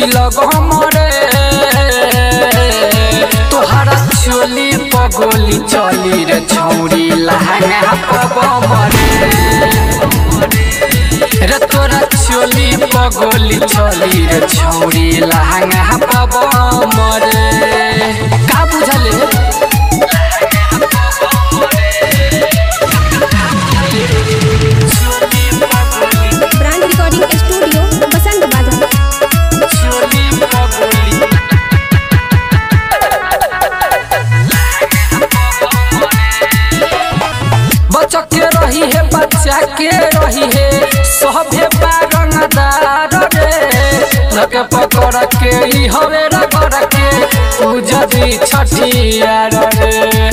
छिलग हमरे तोहरा चोली पगोली चली रे छौरी लहंगा पब मरे रे तोरा चोली पगोली चली रे छौरी लहंगा पब मरे का बुझले ब्रांड रिकॉर्डिंग स्टूडियो बसंत बाजार चोली पगोली बच्चा के रही है बच्चा के रही है सभे बारंगदार रे लगे पकड़ के ई हवे रगड़ के पूजा दी छठियार रे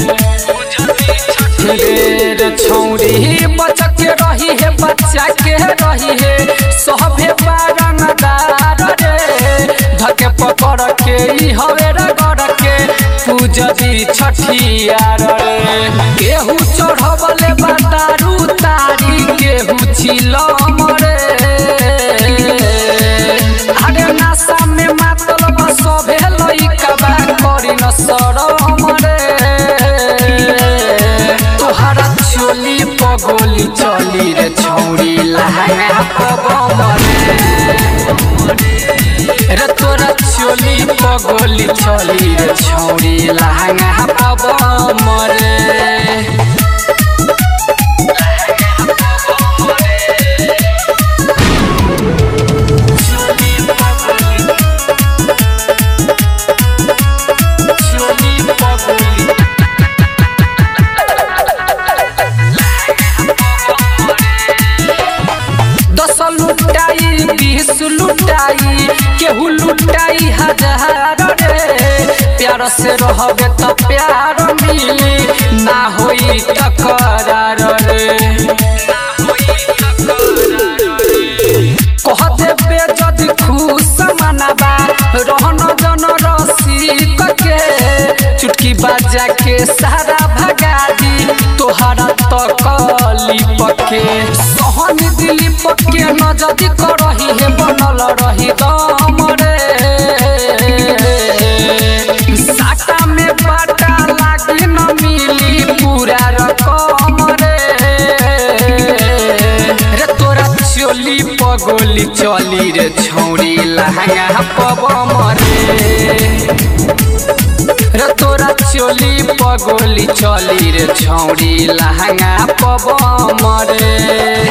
रे रे छौरी बच्चा के रही है बच्चा के रही है सभे बारंगदार रे धके पकड़ के ई हवे रगड़ के पूजा दी छठियार रे केहू चढ़बले बातारू तारी केहू छिलम रे अरे नासा में मातल बसभे लइका बा करी न सरम रे तोहरा चोली पगोली चली रे छौरी लहंगा पब रे तोरा चोली पगोली चली रे छौरी लहंगा पब मरे चोली पगोली दस लुटाई बीस लुटाई केहू लुटाई हजार रे प्यार से रहबे त प्यार मिली ना होई तकरार रे कह देबे जदि खुश मनाबा रहन जन रसिक के चुटकी बाजा के सारा भगा दी तोहरा तकली पके सहन दिली पके न जदि करही है बनल रही दम रे साटा में बाटा लागी न मिली पूरा रकम रे रे तोरा चोली पगोली चली रे छौरी लहंगा पब मरे रे तोरा चोली पगोली चली रे छौरी लहंगा पब मरे